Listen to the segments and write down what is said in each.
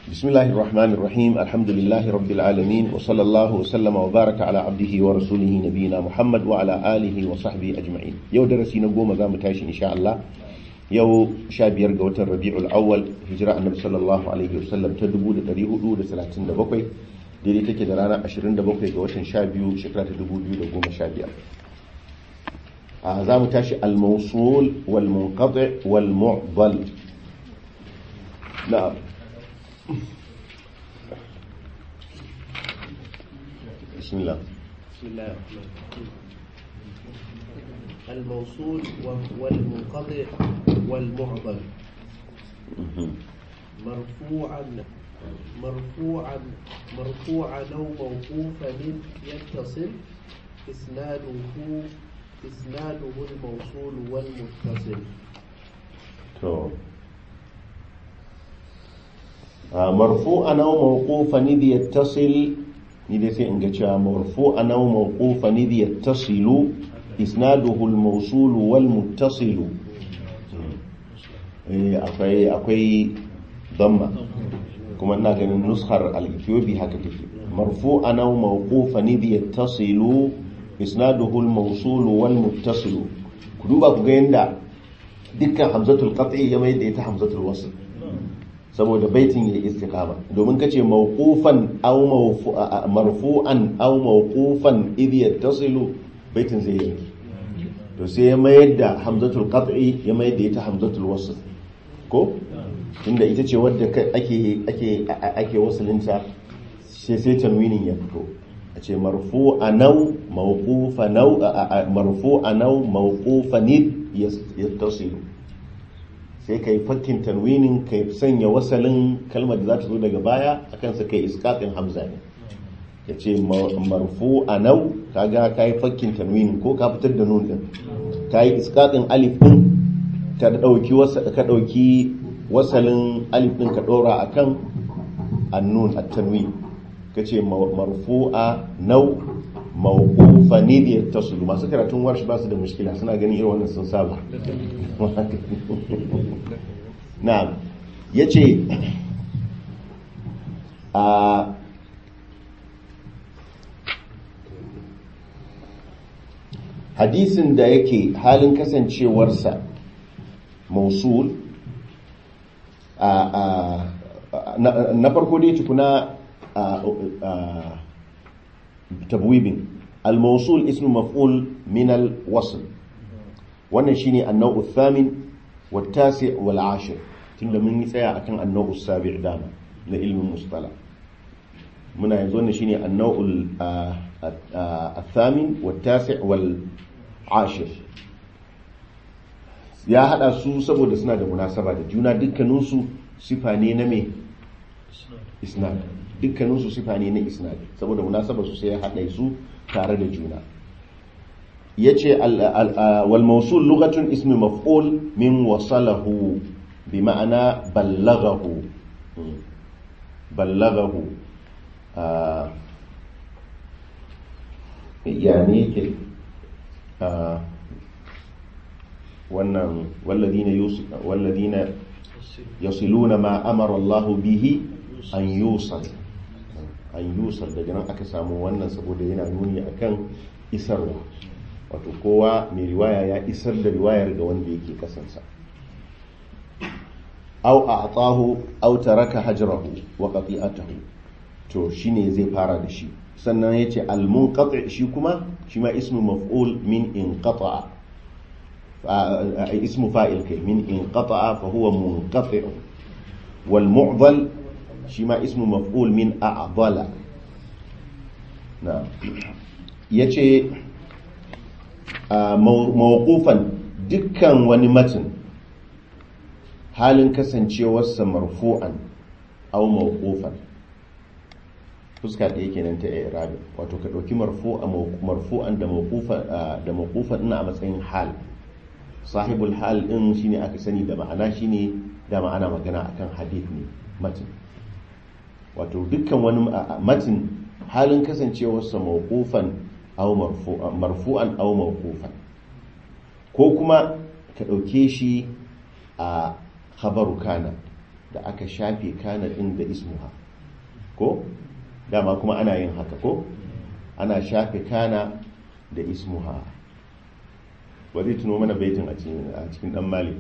بسم الله الرحمن الرحيم الحمد لله رب العالمين وصلى الله وسلم وبارك على عبده ورسوله نبينا محمد وعلى آله وصحبه أجمعين يو درسي نقوم ذا متاش إن شاء الله يو شابير قوة الربيع الأول هجراء النبي صلى الله عليه وسلم تدبو لتريه أولو لسلاتين دبقوي ديري تكي درانا أشرين دبقوي قوة شابيو شكرا تدبو بيو لقوم شابير ذا متاش الموصول والمنقطع والمعضل نعم بسم الله بسم الله الرحمن الرحيم الموصول والمنقطع والمعضل مرفوعا مرفوعا مرفوعا او موقوفا يتصل اسناده اسناده الموصول والمتصل تو مرفوعا او موقوفا اذ يتصل ni dai sai in ga cewa marfu'an aw mawqufan idh yattasilu isnaduhu al-mawsul wal muttasil eh akwai akwai damma kuma ina ganin nushar al-ethiopi haka take marfu'an aw mawqufan idh yattasilu isnaduhu al-mawsul wal muttasil ku duba ku ga yanda dukkan hamzatul qat'i ya mai da ita hamzatul wasl saboda baitin ya istiqama domin kace mawqufan aw marfu'an aw mawqufan idh yattasilu baitin zai yi to sai ya mayar da hamzatul qat'i ya mayar da ita hamzatul wasl ko inda ita ce wadda ake ake ake wasalinta sai sai tanwinin ya fito a ce marfu'an aw mawqufan aw marfu'an aw mawqufan yattasilu sai ka yi fakkin tanwinin ka sanya wasalin kalmar da za ta zo daga baya a kansa ka yi iskatin hamza ne ya ce marfu a nau kaga ka yi fakkin tanwinin ko ka fitar da nun din ka yi iskatin alif din ka ɗauki wasalin alif din ka ɗora a kan annun a tanwin ka ce marfu a nau mawqufa ne da yattasilu masu karatun warshi ba su da mushkila suna ganin irin wannan sun saba na'am yace a hadisin da yake halin kasancewarsa mausul na farko dai tukuna tabwibin al-mawsul ismu maf'ul min al-wasl wannan shine an-naw'u thamin wa tasi' wal 'ashir tunda mun yi tsaya akan an-naw'u sabi' dama na ilmin mustala muna yanzu wannan shine an-naw'u thamin wa tasi' wal 'ashir ya hada su saboda suna da munasaba da juna dukkaninsu sifa ne na me isnad dukkaninsu sifa ne na isnad saboda munasabar su sai ya haɗa su tare da juna yace wal mawsul lughatun ismi maf'ul min wasalahu bi ma'ana ballaghahu ballaghahu yani yake wannan walladina walladina yasiluna ma amara Allah bihi an yusal an yusar daga nan aka samu wannan saboda yana nuni akan isarwa wato kowa mai riwaya ya isar da riwayar ga wanda yake kasansa au a atahu au taraka hajrahu wa qati'atahu to shine zai fara da shi sannan yace al munqati shi kuma shi ma ismu maf'ul min inqata'a ismu fa'il kai min inqata'a fa huwa munqati' wal mu'dhal shi ma ismu maf'ul min a'dala na yace mawqufan dukkan wani matin halin kasancewarsa marfu'an aw mawqufan fuska da yake nan ta i'rabi wato ka dauki marfu'a marfu'an da mawqufan da mawqufan ina a matsayin hal sahibul hal din shine aka sani da ma'ana shine da ma'ana magana akan hadith ne matin wato dukkan wani matin halin kasancewarsa mawqufan aw marfu'an aw mawqufan ko kuma ka ɗauke shi a khabaru kana da aka shafe kana din da ismuha ko dama kuma ana yin haka ko ana shafe kana da ismuha ba zai tuno mana baitin a cikin dan malik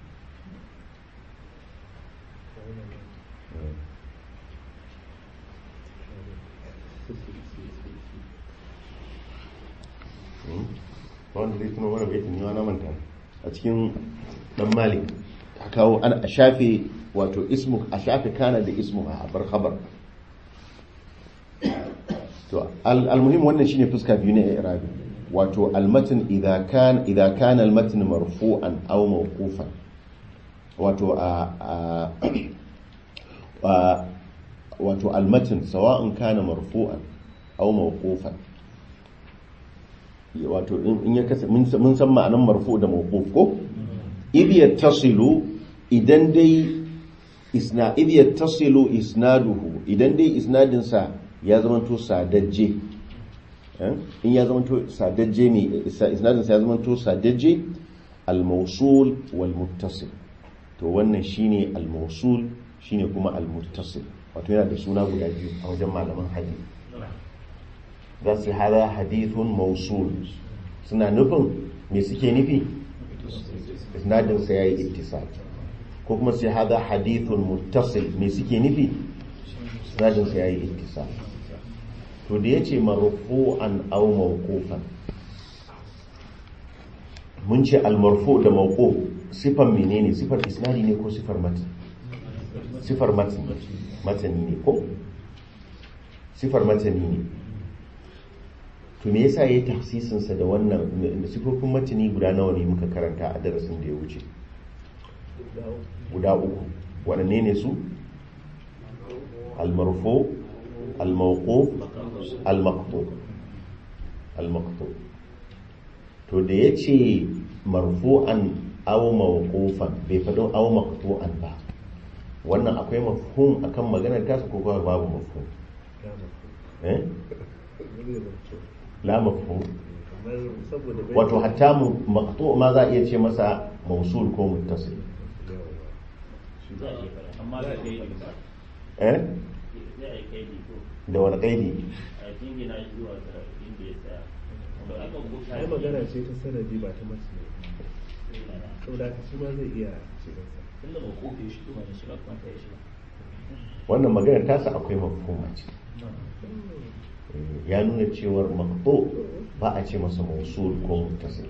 wanda zai tuno mana baitin ni na manta a cikin dan malik a kawo a shafe wato ismu a shafe kana da ismu a bar khabar to almuhim wannan shine fuska biyu na i'rabi wato almatn idza kan idza kana almatn marfu'an aw mawqufan wato a wato almatn sawa'un kana marfu'an aw mawqufan wato in ya kasa mun san ma'anan marfu da mawquf ko idh yattasilu idan dai isna idh yattasilu isnaduhu idan dai isnadin sa ya zamanto sadajje in ya zamanto sadajje ne isnadin sa ya zamanto sadajje al-mawsul wal muttasil to wannan shine al-mawsul shine kuma al-muttasil wato yana da suna guda biyu a wajen malaman hadisi za su hada hadithun mausul suna nufin me suke nufi isnadinsa ya yi ittisal ko kuma su hada hadithun muttasil me suke nufi isnadinsa ya yi ittisal to da ya ce marfu'an aw mawqufan mun ce almarfu da mawquf sifar menene sifar isnadi ne ko sifar matan sifar matan matani ne ko sifar matani ne to me yasa yayi tafsisin sa da wannan da sifofin matani guda nawa ne muka karanta a darasin da ya wuce guda uku waɗanne ne su al-marfu al-mawquf al-maqtu al-maqtu to da yace marfu'an aw mawqufan bai faɗo aw maqtu'an ba wannan akwai mafhum akan maganar tasa ko kuma babu mafhum eh la mafhum wato hatta mu maqtu ma za a iya ce masa mausul ko muttasil eh da wani kaidi ai magana ce ta sanadi ba ta masu saboda haka shi ma zai iya shigarsa wannan maganar tasa akwai mafhuma ce ya nuna cewar maqtu ba a ce masa mausul ko muttasil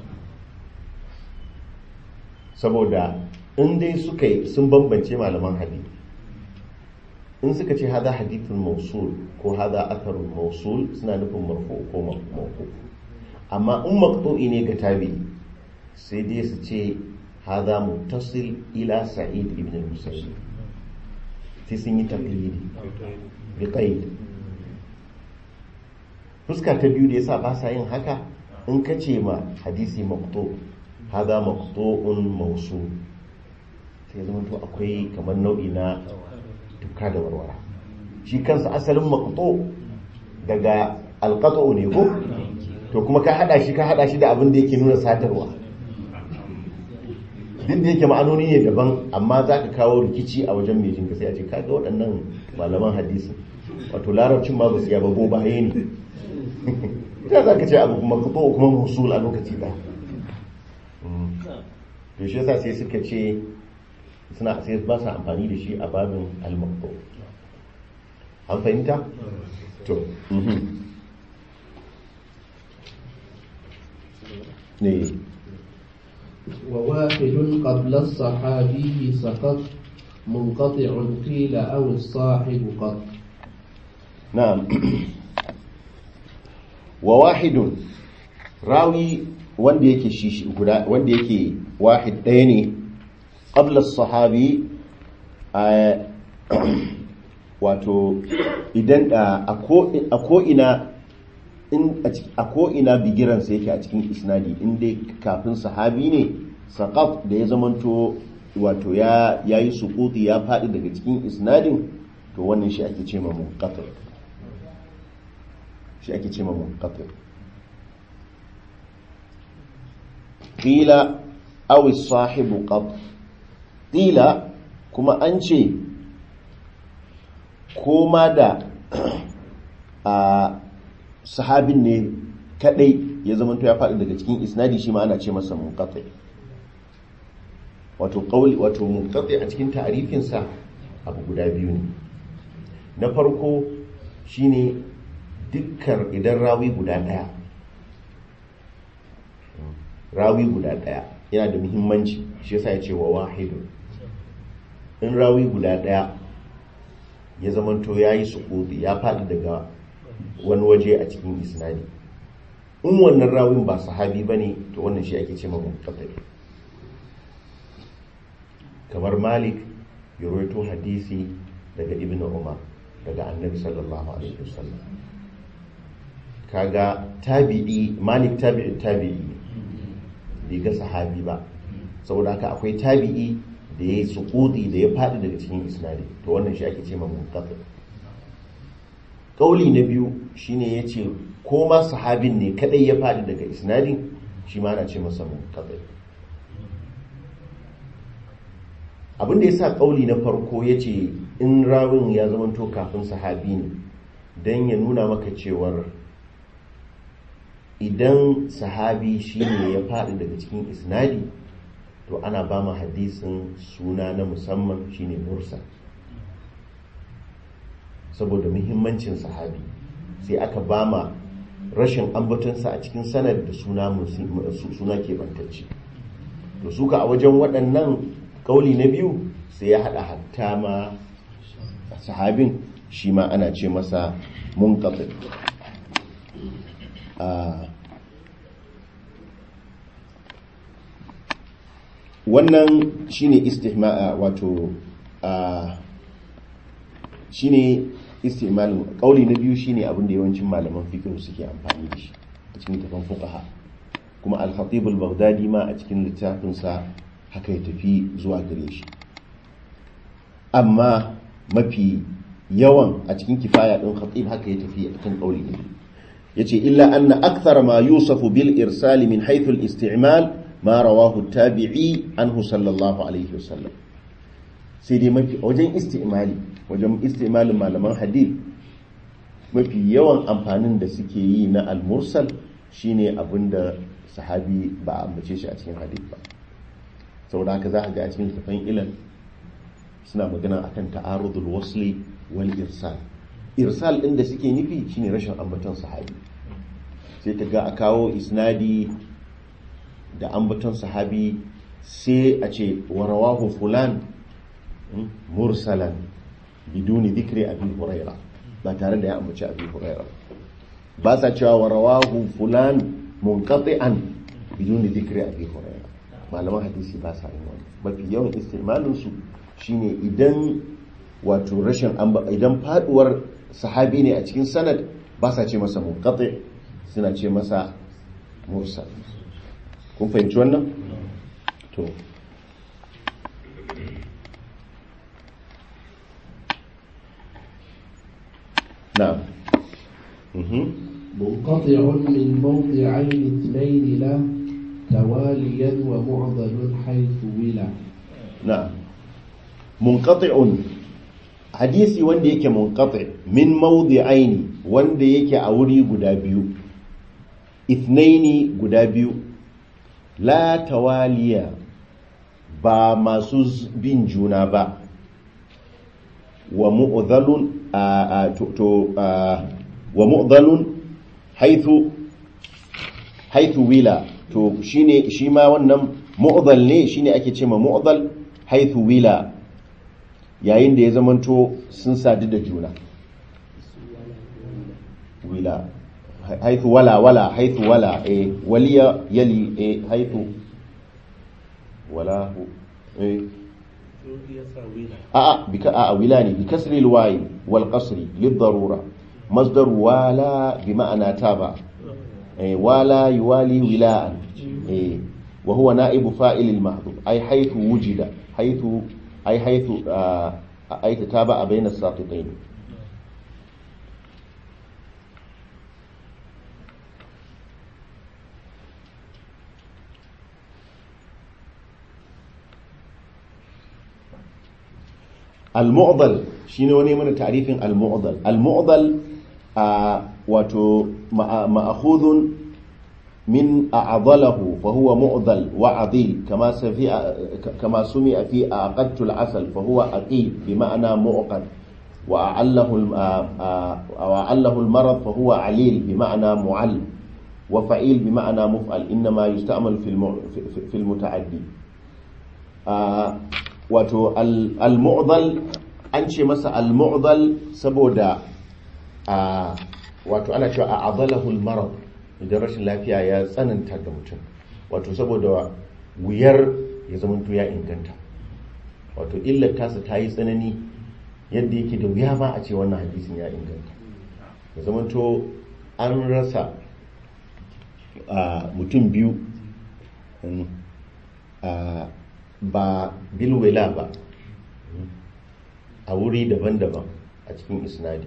saboda in dai suka yi sun bambance malaman hadith in suka ce hada hadithun mausul ko hada atharun mausul suna nufin marfu ko mawquf amma in maqtu'i ne ga tabi sai dai su ce hada muttasil ila sa'id ibn al-musayyib sai sun yi taqlidi bi qaid fuska ta biyu da yasa ba sa yin haka in ka ce ma hadisi maqtu hada maqtu'un mausul sai zama to akwai kamar nau'i na tuka da warwara shi kansa asalin maqtu daga alqatu ne ko to kuma ka hada shi ka hada shi da abin da yake nuna sadarwa duk da yake ma'anoni ne daban amma za ka kawo rikici a wajen mai jinka sai a ce kaga waɗannan malaman hadisi wato larabcin ma ba su yaba bo baye ne ta za ka ce abu kuma kuma kuma musul a lokaci ba to shi yasa sai suka ce suna sai ba su amfani da shi a babin al-maqtu an fahimta to ne وواحد قبل الصحابي سقط منقطع قيل أو الصاحب قط na'am wa wahidun rawi wanda yake shi guda wanda yake wahid ɗaya ne qabla sahabi wato idan a ko ina in a ko ina bigiransa yake a cikin isnadi in dai kafin sahabi ne saqaf da ya zamanto wato ya yayi suquti ya faɗi daga cikin isnadin to wannan shi ake ce ma munqati shi ake ce ma munqati qila aw as-sahibu qad qila kuma an ce koma da a sahabin ne kadai ya zama ya faɗi daga cikin isnadi shi ma ana ce masa munqati wato qauli wato munqati a cikin ta'rifinsa abu guda biyu ne na farko shine dukkan idan rawi guda daya rawi guda daya yana da muhimmanci shi yasa ya ce wa wahidun in rawi guda daya ya zamanto ya yi sukuti ya faɗi daga wani waje a cikin isnadi in wannan rawin ba sahabi ba ne to wannan shi ake ce ma munqati kamar malik ya rawaito hadisi daga ibn umar daga annabi sallallahu alaihi wasallam kaga tabi'i malik tabi'i tabi'i bai ga sahabi ba saboda haka akwai tabi'i da ya yi sukuti da ya faɗi daga cikin isnadi to wannan shi ake ce ma munqati kauli na biyu shine yace ko ma sahabin ne kadai ya faɗi daga isnadin shi ma ana ce masa munqati abin da yasa kauli na farko yace in rawin ya zamanto kafin sahabi ne dan ya nuna maka cewar idan sahabi shine ya faɗi daga cikin isnadi to ana ba mu hadisin suna na musamman shine mursal saboda muhimmancin sahabi sai aka ba ma rashin ambatonsa a cikin sanar da suna suna keɓantacce to suka a wajen waɗannan ƙauli na biyu sai ya haɗa hatta ma sahabin shi ma ana ce masa munqati wannan shine istihma'a wato shine istimalin kauli na biyu shine abin da yawancin malaman fiqh suke amfani da shi a cikin tafan fuqaha kuma al-khatib al-baghdadi ma a cikin littafinsa haka ya tafi zuwa gare shi amma mafi yawan a cikin kifaya din khatib haka ya tafi a kan kauli ne yace illa anna akthar ma yusafu bil irsal min haythu al-isti'mal ma rawahu tabi'i anhu sallallahu alaihi wasallam sai dai mafi wajen istimali wajen istimalin malaman hadith mafi yawan amfanin da suke yi na al-mursal shine abinda sahabi ba a ambace shi a cikin hadith ba saboda haka za a ga a cikin tafan ilan suna magana akan ta'arudul wasli wal irsal irsal din da suke nufi shine rashin ambaton sahabi sai ka ga a kawo isnadi da ambaton sahabi sai a ce warawahu fulan mursalan biduni dhikri abi huraira ba tare da ya ambaci abi huraira ba sa cewa warawahu fulan munqati'an biduni dhikri abi huraira malaman hadisi ba sa yin wani mafi yawan istimalin su shine idan wato rashin idan faduwar sahabi ne a cikin sanad ba sa ce masa munqati suna ce masa mursal kun fahimci wannan to na'am منقطع من موضعين اثنين له تواليا ومعضل حيث ولا na'am munqati'un hadisi wanda yake munqati min mawdi'aini wanda yake a wuri guda biyu ithnaini guda biyu la tawaliya ba masu bin juna ba wa mu'dhalun to wa mu'dhalun haythu haythu wila to shine shi ma wannan mu'dhal ne shine ake ce ma mu'dhal haythu wila yayin da ya zamanto sun sadu da juna wila haithu wala wala haithu wala eh waliya yali eh haithu wala eh a a bika a wila ne bi kasri alwayi wal qasri lid darura masdar wala bi ma'ana taba eh wala yuwali wilaan eh wa huwa na'ibu fa'il al mahdhuf ay haythu wujida haythu ay haythu ay taba bayna as-saqitayn al-mu'dal shine wani mana ta'rifin al-mu'dal al-mu'dal a wato ma'khudun min a'dalahu fa huwa mu'dal wa adil kama safi kama sumi fi aqadtu al-asal fa huwa aqil bi ma'ana mu'qad wa a'allahu wa a'allahu al-marad fa huwa alil bi ma'ana mu'all wa fa'il bi ma'ana muf'al inma yusta'mal fi al-muta'addi wato al-mu'dal an ce masa al-mu'dal saboda wato ana cewa a adalahul marad idan rashin lafiya ya tsananta da mutum wato saboda wuyar ya zamanto ya inganta wato illar tasa ta yi tsanani yadda yake da wuya ba a ce wannan hadisin ya inganta ya zamanto an rasa mutum biyu ba bilwela ba a wuri daban-daban a cikin isnadi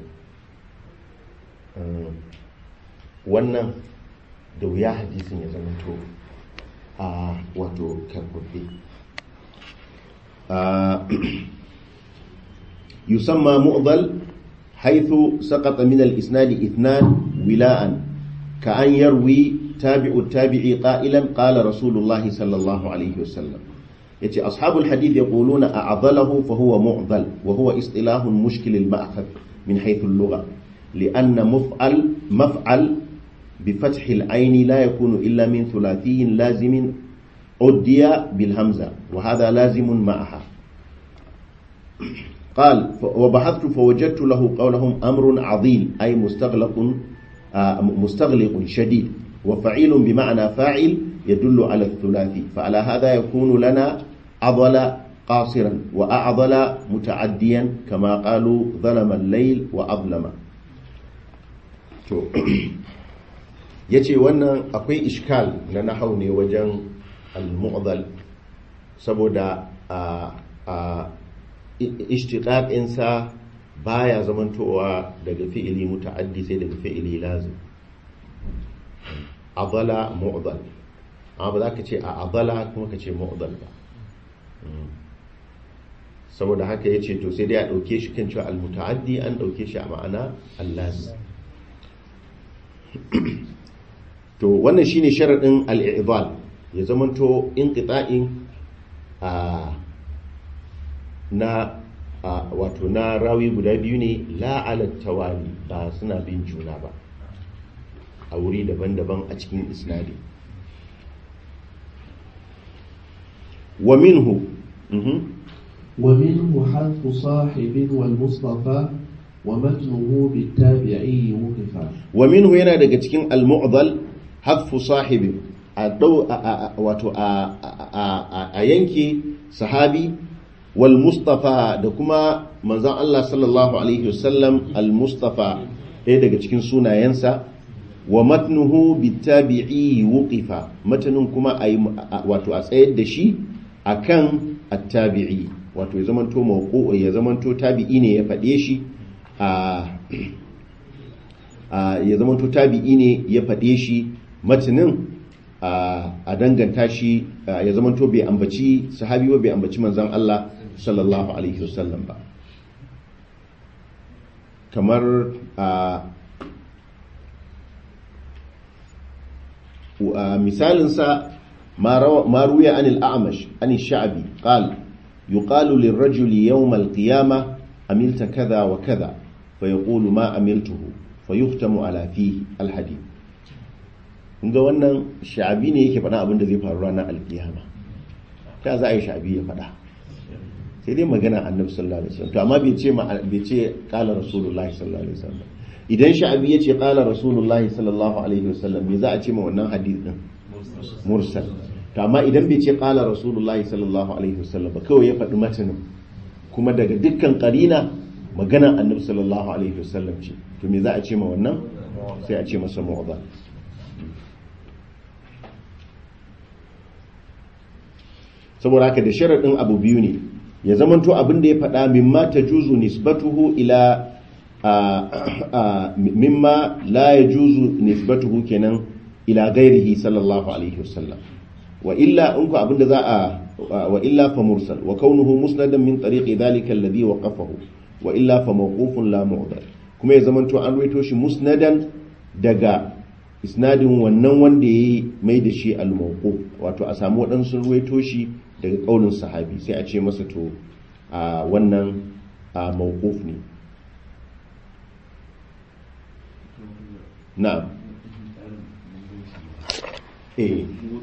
wannan da wuya hadisin ya zama to a wato karbabbe yusamma mu'dal haythu saqata min al-isnad ithnan wila'an ka an yarwi tabi'u tabi'i qa'ilan qala rasulullah sallallahu alaihi wasallam yace ashabul hadith yaquluna a'dalahu fa huwa mu'dal wa huwa istilahun mushkil al-ma'khadh min haythu al-lugha لأن مفعل مفعل بفتح العين لا يكون إلا من ثلاثي لازم عدي بالهمزة وهذا لازم معها قال وبحثت فوجدت له قولهم أمر عظيم أي مستغلق مستغلق شديد وفعيل بمعنى فاعل يدل على الثلاثي فعلى هذا يكون لنا عضل قاصرا وأعضل متعديا كما قالوا ظلم الليل وأظلم to ya ce wannan akwai ishkal na nahau ne wajen al-mu'adal saboda a ishtiƙaƙinsa baya zamantowa daga fi'ili muta'addi sai daga fi'ili lazim adala mu'adal amma ba za ka ce a adala kuma ka ce mu'adal ba saboda haka ya ce to sai dai a ɗauke shi kan cewa al-muta'addi an ɗauke shi a ma'ana al-lazim to wannan shine sharadin al-i'dal ya zamanto inqita'in a na wato na rawi guda biyu ne la ala tawali ba suna bin juna ba a wuri daban-daban a cikin isnadi wa minhu ومنه حذف صاحب والمصطفى ومتنه بالتابعي وقفا ومنه yana daga cikin al-mu'dal hadfu sahibi a dau wato a yanke sahabi wal mustafa da kuma manzon Allah sallallahu alaihi wasallam al-mustafa ɗaya daga cikin sunayensa wa matnuhu bitabi'i wuqifa matanin kuma wato a tsayar da shi akan at-tabi'i wato ya zamanto mawqu ya zamanto tabi'i ne ya faɗe shi ya zama to tabi'i ne ya faɗe shi matinin a danganta shi ya zama to bai ambaci sahabi ba bai ambaci manzan Allah sallallahu alaihi wasallam ba kamar misalinsa ma ruya anil a'amash anil sha'abi qal yuqalu lirrajuli yawm al-qiyamah amilta kaza wa kaza فيقول ما أملته فيختم على فيه الحديث ga wannan sha'abi ne yake faɗa abin da zai faru ranar alkiyama ta za a yi sha'abi ya faɗa sai dai magana annabi sallallahu alaihi wasallam to amma bai ce bai ce qala rasulullahi sallallahu alaihi wasallam idan sha'abi ya ce qala rasulullahi sallallahu alaihi wasallam me za a ce ma wannan hadith din mursal to amma idan bai ce qala rasulullahi sallallahu alaihi wasallam ba kawai ya faɗi matanin kuma daga dukkan qarina maganar annabi sallallahu alaihi wasallam ce to me za a ce ma wannan sai a ce masa mu'adha saboda haka da sharadin abu biyu ne ya zamanto abin da ya faɗa mimma tajuzu nisbatuhu ila mimma la yajuzu nisbatuhu kenan ila gairihi sallallahu alaihi wasallam wa illa in ku abin da za a wa illa fa mursal wa kaunuhu musnadan min tariqi dhalika alladhi waqafahu wa illa fa mawqufun la mu'dal kuma ya zamanto an ruwaito shi musnadan daga isnadin wannan wanda yayi mai da shi al-mawquf wato a samu waɗansu ruwaito shi daga kaulin sahabi sai a ce masa to a wannan a mawquf ne na'am eh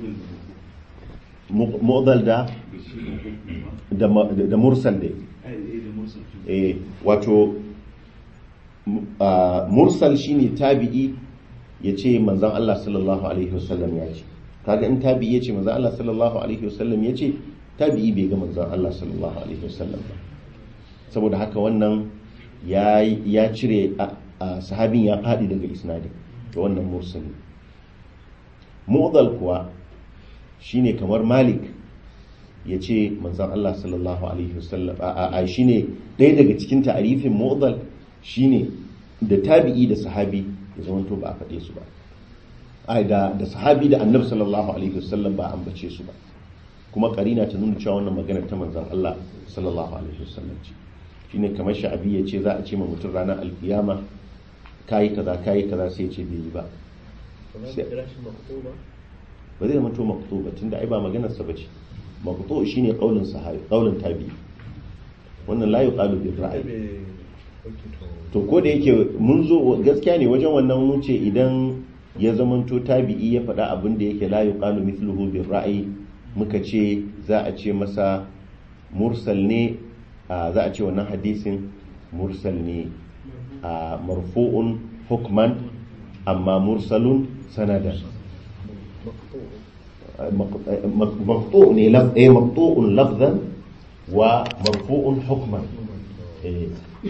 mu'dal da da ma- da mursal dai eh wato m- a, mursal shine tabi'i ya ce manzan Allah sallallahu alaihi wasallam ya ce kaga in tabi'i ya ce manzan Allah sallallahu alaihi wasallam ya ce tabi'i bai ga manzan Allah sallallahu alaihi wasallam ba saboda haka wannan ya ya cire a- a sahabin ya fadi daga isnadin to wannan mursali mu'dal kuwa shine kamar malik ya ce manzan Allah sallallahu alaihi wasallam a a shine ɗaya daga cikin ta'arifin mu'dal shine da tabi'i da sahabi ya zamanto ba a faɗe su ba ai da da sahabi da annabi sallallahu alaihi wasallam ba a ambace su ba kuma karina ta nuna cewa wannan magana ta manzan Allah sallallahu alaihi wasallam ce shine kamar sha'abi ya ce za a ce ma mutum ranar alkiyama kayi kaza kayi kaza sai ya ce bai yi ba ba za mu kira shi maqtu ba ba zai zama to maqtu ba tunda ai ba maganar sa bace maqtu shine qaulin sahabi qaulin tabi wannan la yuqalu bil ai ra'yi bai okay to to ko da yake mun zo gaskiya ne wajen wannan mun ce idan ya zamanto tabi'i ya faɗa abin da yake la yuqalu mithluhu bil ra'yi muka ce za a ce masa mursal ne a, za a ce wannan hadisin mursal ne a marfu'un hukman amma mursalun sanadan مقطوع ne laf eh maqtu'un lafzan wa marfu'un hukman eh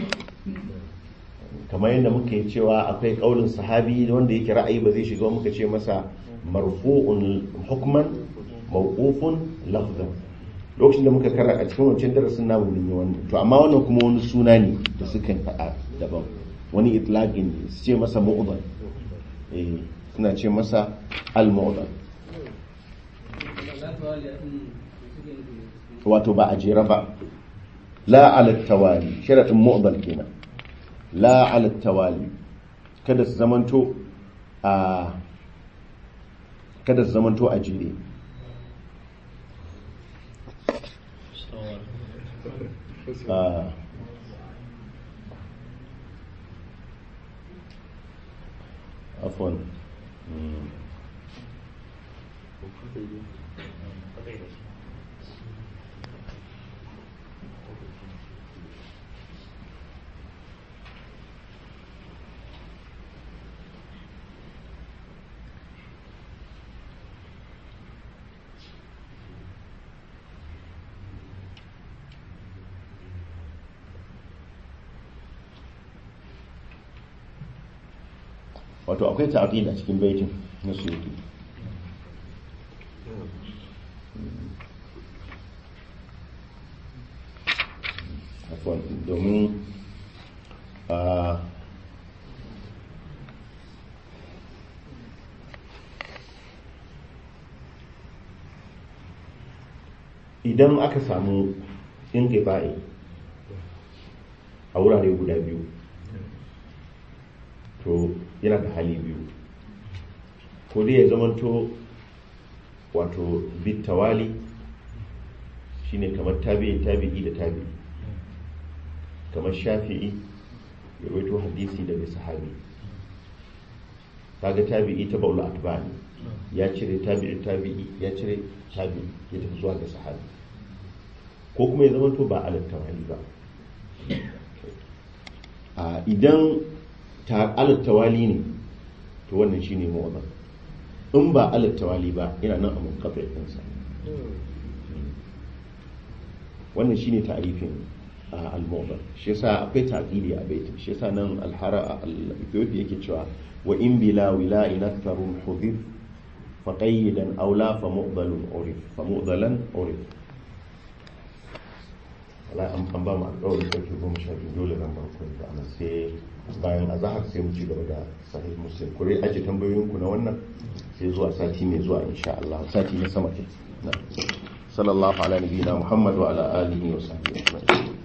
kamar yadda muke cewa akwai kaulin sahabi wanda yake ra'ayi ba zai shiga muka ce masa marfu'un hukman mawqufun lafzan lokacin da muka kara a cikin wancan darasin namu mun yi wannan to amma wannan kuma wani suna ne da suka faɗa daban wani itlaqin ne su ce masa mu'dal eh suna ce masa al-mu'dal wato ba a jera ba la ala tawali sharadin mu'dal kenan la ala tawali kada su zamanto a kada su zamanto a jere Ah. afwan Mm. wato akwai ta'aqid a cikin baitin na suyuti afwan domin a idan aka samu inqifa'i a wurare guda biyu to yana da hali biyu ko dai ya zamanto wato bitawali shine kamar tabi'i tabi'i da tabi'i kamar shafi'i ya rawaito hadisi daga sahabi kaga tabi'i ta baulu atbani ya cire tabi'i tabi'i ya cire tabi'i ya tafi zuwa ga sahabi ko kuma ya zamanto ba alat tawali ba a idan ta alat tawali ne to wannan shine mu'adab in ba alat tawali ba yana nan a munqati ɗinsa wannan shine ta'rifin al-mu'adab shi yasa akwai ta'qili a baitin shi yasa nan al-hara al-ethiopi yake cewa wa in bila wila'in aktharun hudhif fa qayyidan aw la fa mu'dalun urif fa mu'dalan urif wala an an ba mu alƙawarin sarki goma sha biyu dole zan bar ku da ana sai bayan azahar sai mu ci gaba da sahih muslim ku dai aje tambayoyin ku na wannan sai zuwa sati mai zuwa insha Allah sati na sama ke na sallallahu ala nabiyina muhammad wa ala alihi wa sahbihi ajma'in